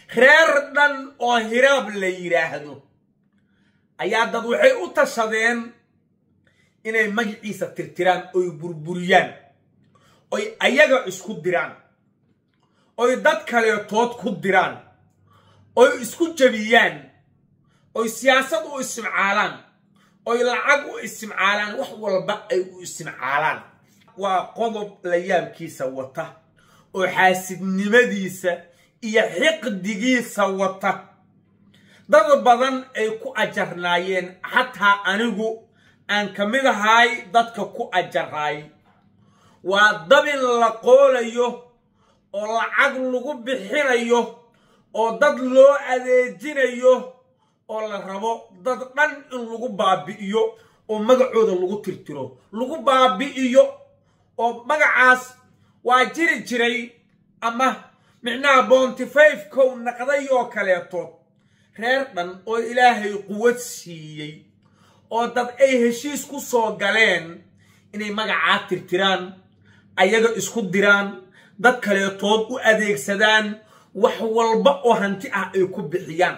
reer dhan oo hiraab la yidhaahdo ayaa dad waxay u tashadeen inay magaciisa tirtiraan oy burburiyaan oy ayaga isku diraan oy dad kaleetood ku diraan oy isku jebiyaan oy siyaasad u istimcaalaan oy lacag u istimcaalaan wax walba ay u istimcaalaan waa qodob la yaabkiisa wata oo xaasidnimadiisa iyo xiqdigiisa wata dad badan ay ku ajarnaayeen xataa anigu aan ka mid ahay dadka ku ajaraay waa dabin la qoolayo oo lacag lagu bixinayo oo dad loo adeejinayo oo la rabo dad dhan in lagu baabi'iyo oo magacooda lagu tirtiro lagu baabi'iyo oo magacaas waa jiri jiray ama micnaha boontifayfkow naqday oo kaleeto reer dhan oo ilaahay quwad siiyey oo dad ay heshiis ku soo galeen inay magacaa tirtiraan ayaga isku diraan dad kaleetood u adeegsadaan wax walba oo hanti ah ay ku bixiyaan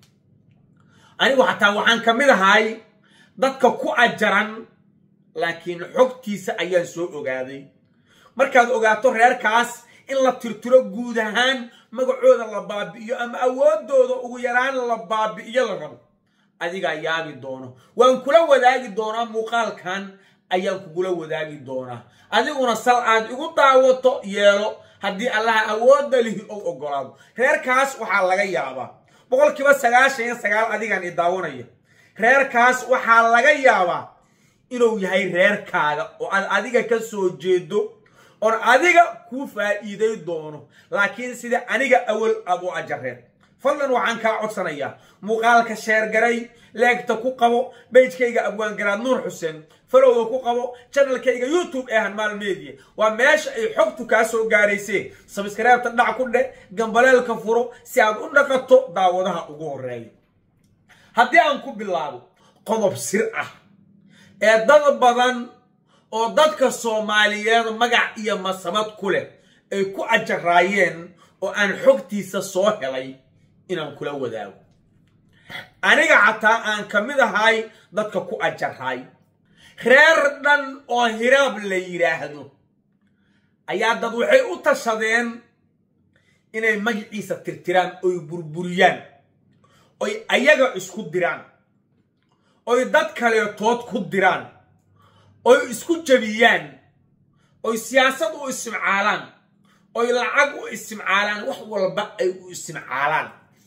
anigu xataa waxaan ka mid ahay dadka ku ajaran laakiin xogtiisa ayaan soo ogaaday markaad ogaato reerkaas in la tirtiro guud ahaan magacooda la baabi'iyo ama awoodooda ugu yaraan la baabi'iyo la rabo adigaa yaabi doono waan kula wadaagi doonaa muuqaalkan ayaan kugula wadaagi doonaa adiguna sal aad igu daawato yeelo haddii allaha awoodda lihi ou ogolaado reerkaas waxaa laga yaabaa boqolkiiba sagaashan iyo sagaal adigaan i daawanaya reerkaas waxaa laga yaabaa inuu yahay reerkaaga oo aad adiga ka soo jeedo oon adiga kuu faa'iiday doono laakiin sida aniga awal aad u ajareed fadlan waxaan kaa codsanayaa muuqaalka sheergaray leegta ku qabo bejkayga abwaangaraad nuur xuseen falowda ku qabo janalkayga youtube ee hanmaal media waa meesha ay xogtu kaa soo gaaraysee sabskaraybta dhac ku dheh gambaleelka furo si aad u dhaqato daawadaha ugu horeeya haddii aan ku bilaabo qodob sir ah ee dad badan oo dadka soomaaliyeed magac iyo masabad ku leh ay ku ajaraayeen oo aan xogtiisa soo helay inaan kula wadaago aniga xataa aan ka mid ahay dadka ku ajaraay reer dhan oo hiraab la yidhaahdo ayaa dad waxay u tashadeen inay magaciisa tirtiraan oy burburiyaan oy ayaga isku diraan oy dad kaleetood ku diraan oy isku jebiyaan oy siyaasad u istimcaalaan oy lacag u istimcaalaan wax walba ay u istimcaalaan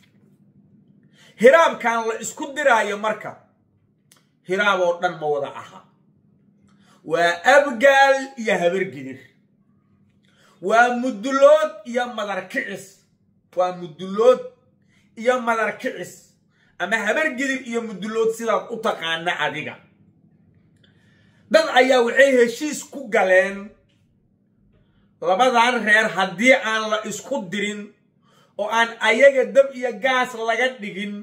hiraabkan la isku diraayo marka hiraab oo dhan ma wada aha waa abgaal iyo habargidir waa mudulood iyo madarkicis waa mudulood iyo madarkicis ama habargidir iyo mudulood sidaad u taqaana adiga dad ayaa waxay heshiis ku galeen labadan reer haddii aan la isku dirin oo aan ayaga dab iyo gaas laga dhigin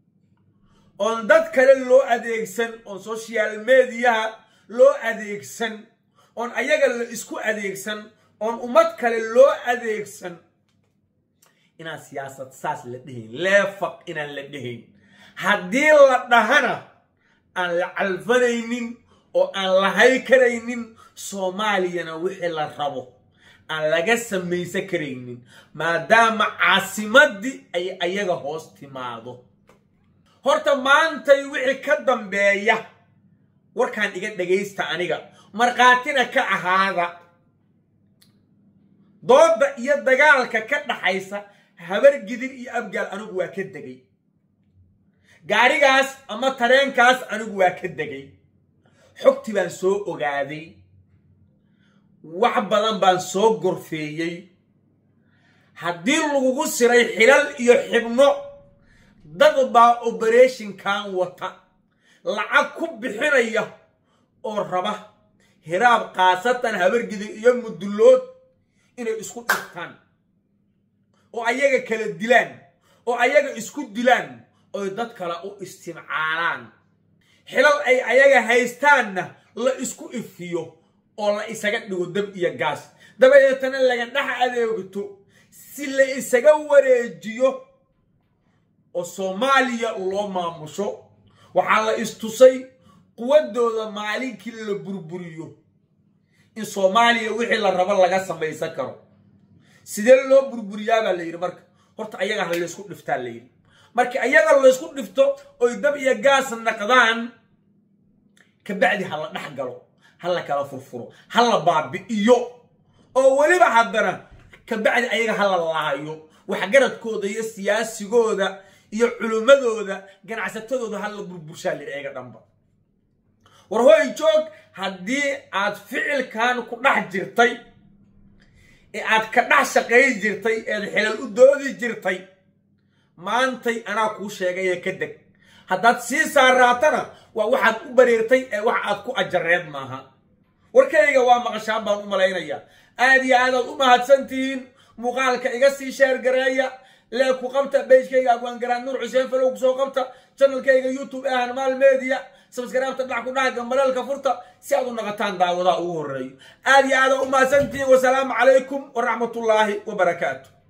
oon dad kale loo adeegsan oon social mediyaha loo adeegsan oon ayaga la isku adeegsan oon ummad kale loo adeegsan inaan siyaasad saas la dhehayn leefaq inaan la dhehayn haddii la dhahana aan la calfanaynin oo aan lahay karaynin soomaaliyana wixii la rabo aan laga samaysan karaynin maadaama caasimaddii ay ayaga hoos timaado horta maantay wixii ka dambeeya warkaan iga dhagaysta aniga markhaatina ka ahaada doodda iyo dagaalka ka dhaxaysa habargidir iyo abgaal anigu waa ka degay gaarigaas ama tareenkaas anigu waa ka degay xogti baan soo ogaaday wax badan baan soo gorfeeyey haddii lagugu siray xilal iyo xibno dad baa obereshinkan wata lacag ku bixinaya oo raba hiraab khaasatan habargidir iyo mudulood inay isku dhigtaan oo ayaga kala dilaan oo ayaga isku dilaan oy dad kale u istimcaalaan xilal ay ayaga haystaanna la isku ifiyo oo la isaga dhigo dab iyo gaas dabadeetana laga dhex adeegto si la isaga wareejiyo oo soomaaliya loo maamusho waxaa la istusay quwaddooda maalinkii la burburiyo in soomaaliya wixii la rabo laga samaysan karo sidee loo burburiyaa baa la yidhi marka horta ayaga ha laysku dhiftaa la yidhi marka ayaga laysku dhifto oy dab iyo gaas naqdaan kabacdi ha la dhex galo ha la kala furfuro ha la baabi'iyo oo weliba haddana kabacdi ayaga ha la laayo waxgaradkooda iyo siyaasigooda iyo culimmadooda ganacsatadooda ha la burburshaa la eega dhanba war hoy joog haddii aad ficilkan ku dhex jirtay ee aad ka dhex shaqayn jirtay eed xilal u doodi jirtay maantay anaa kuu sheegaya ka deg haddaad sii saaraatana waa waxaad u bareertay ee wax aad ku ajareed maaha warkayga waa maqashaan baan u malaynayaa aad iyo aadaad u mahadsantihiin muuqaalka iga sii sheergareeya lee ku qabta beijkayga abwaangaraan nuur xuseen falow kusoo qabta channelkayga youtube ee hanmaal media sabskaraabta dhac ku dhaha gambaleelka furta si aad u naqataan daawadaha ugu horeeyo aad iyo aadaad u mahadsantihiin wasalaamu calaykum waraxmatullaahi wabarakaatu